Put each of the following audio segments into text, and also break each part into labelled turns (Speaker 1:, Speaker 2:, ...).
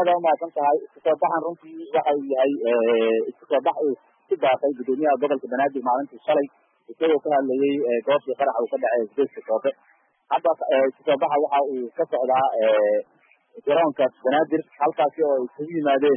Speaker 1: aada umahadsan tahay isku soo baxan runtii waxa uu yahay isku soo bax uu ku baaqay gudoomiyaha gobolka banaadir maalintii shalay isagoo ka hadlayay goobtii qarax uu ka dhacay isgoyska soobe hadda isku soo baxa waxa uu ka socdaa garoonka banaadir halkaasi oo ay isugu yimaadeen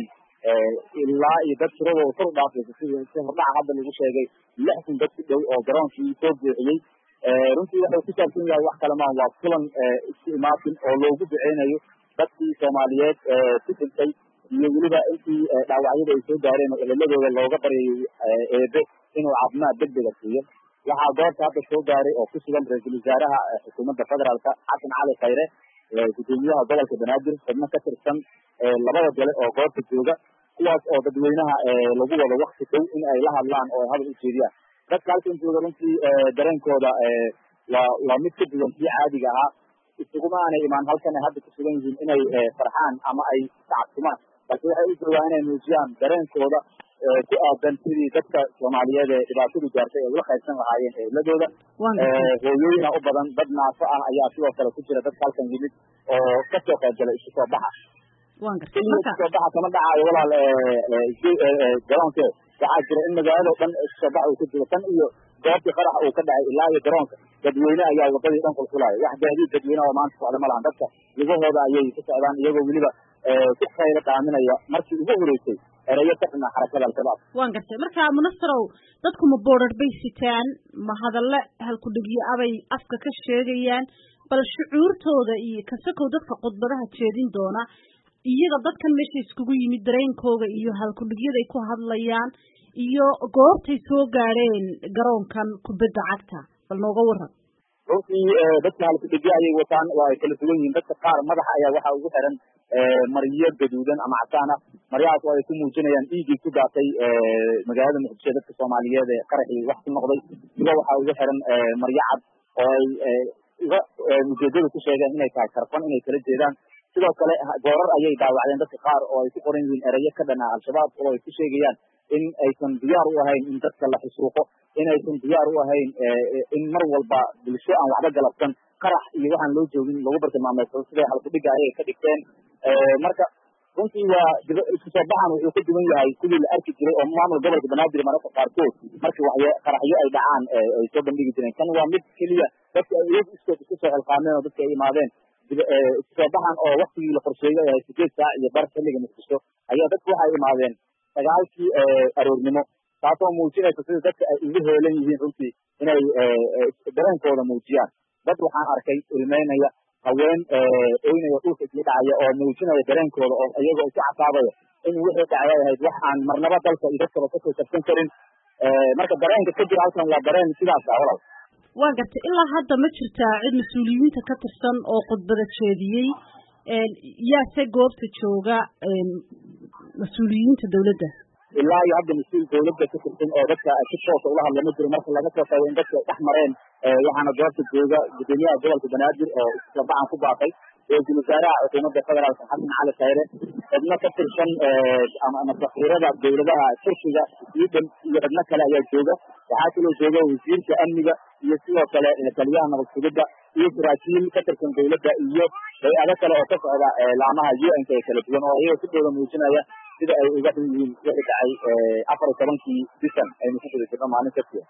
Speaker 1: ilaa iyo dad tiradooda kor u dhaafaysa sida si hordhaca hadda lagu sheegay lix kun dad ku dhow oo garoonkii soo buuxiyey runtii wuxuu ku saabsan yahay wax kale maaha waa kulan isku imaatin oo loogu duceynayo dadkii soomaaliyeed ku dhintay iyo weliba intii dhaawacyada ay soo gaareen oo eheladooda looga baryayay eebe inuu caafimaad degdega siiyo waxaa goobta hadda soo gaaray oo ku sugan ra-iisul wasaaraha xukuumadda federaalka xasan cali khayre gudoomiyaha gobolka banaadir xubno ka tirsan labada gole oo goobta jooga kuwaas oo dadweynaha lagu wado wakti dhow in ay la hadlaan oo ay hadal u jeediyaan dadka halkan jooga runtii dareenkooda waa waa mid ka duwan kii caadiga ahaa isuguma aanay imaan halkan ay hadda ku sugan yihiin inay farxaan ama ay tacabtumaan balse waxay u joogaan inay muujiyaan dareenkooda ku aadan sidii dadka soomaaliyeed ee dhibaatadu gaartay ay ula qaybsan lahaayeen eheladooda hooyooyina u badan dad naafo ah ayaa sidoo kale ku jira dadka halkan yimid oo kasoo qaybgalay isku soo baxa isku soo baxa kama dhacaayo walaal garoonke waxaa jira in magaalada o dhan isku soo baxa uu ka jiro tan iyo goobtii qarax uu ka dhacay ilaa iyo garoonka dadweyne ayaa wadadii dhan kulkulaya wax gaadiid dadweyne oo maanta socda ma lahan dadka lugahooda ayay ku socdaan iyagoo weliba ku khaylo qaaminaya markii ugu horeysay erayo ka dhina xarakada al-shabaab
Speaker 2: waan gartay marka munasarow dadku ma boodhar bay sitaan ma hadalle halkudhigyo abay afka ka sheegayaan bal shucuurtooda iyo kasakow dadka khudbadaha jeedin doona iyaga dadkan meesha iskugu yimid dareenkooga iyo halkudhigyaday ku hadlayaan iyo goobtay soo gaadheen garoonkan kubadda cagta bal nooga waran
Speaker 1: runtii dadka halkudhigyo ayay wataan waa ay kala duwan yihiin dadka qaar madaxa ayaa waxaa ugu xiran maryo gaduudan ama casaan ah maryahaas oo ay ku muujinayaan dhiiggii ku daatay magaalada muqdisho dadka soomaaliyeed ee qaraxii wax ku noqday siba waxaa ugu xiran maryo cad oo ay uga ujeedada ku sheegeen inay tahay karfan inay kala jeedaan sidoo kale goorar ayay dhaawacdeen dadka qaar oo ay ku qoran yihiin erayo ka dhan ah al-shabaab oo ay ku sheegayaan in aysan diyaar u ahayn in dadka la xusuuqo in aysan diyaar u ahayn in mar walba bulsho aan waxba galabsan qarax iyo waxaan loo joogin lagu bartilmaameedsado siday halkudhiga ayay ka dhigteen marka runtii waa isku soo baxan wuxuu ka duwan yahay kuwii la arki jiray oo maamul gobolka banaadir mararka qaarkood markii waxya qaraxyo ay dhacaan ay soo bandhigi jireen kan waa mid keliya dadka ay iyagu iskood isku soo xilqaameen oo dadka ay imaadeen isku soo baxan oo waktigii la qorsheeyay ay ahay sideed saac iyo bar xilliga muqdisho ayaa dadku waxay imaadeen sagaalkii aroornimo taasoo muujinaysa sida dadka ay ugu heelan yihiin runtii inay dareenkooda muujiyaan dad waxaan arkay ilmeynaya haween oynaya dhulka isla dhacaya oo muujinaya dareenkooda oo iyagoo isu casaabaya in wixii dhacay ay ahayd wax aan marnaba dalka iyo dadkaba kasoo kabsan karin marka dareenka ka jira halkan waa dareen sidaas ah walaal
Speaker 2: waa gartay ilaa hadda ma jirtaa cid mas-uuliyiinta ka tirsan oo khudbada jeediyey yaase goobta jooga mas-uuliyiinta dawladda
Speaker 1: ilaa iyo hadda mas-uul dawladda ka tirsan oo dadka si toosa ula hadla ma jiro marka laga soo tago in dadka dhex mareen waxaana goobta jooga gudoomiyaha gobolka banaadir oo islabacan ku baaqay ra-iisul wasaaraha xukuumadda federaalka xasan cali khayre xubno ka tirsan ama safiirada dawladaha turkiga sweden iyo xubno kale ayaa jooga waxaa kaloo jooga wasiirka amniga iyo sidoo kale taliyaha nabad sugidda iyo saraakiil ka tirsan dawladda iyo hay-ado kale oo ka socda laamaha u n k ee kala duwan oo iyaga sidooda muujinaya sida ay uga xun yihiin wixii dhacay afar iyo tobankii bisan aynu ku guda jirno maalin kastiya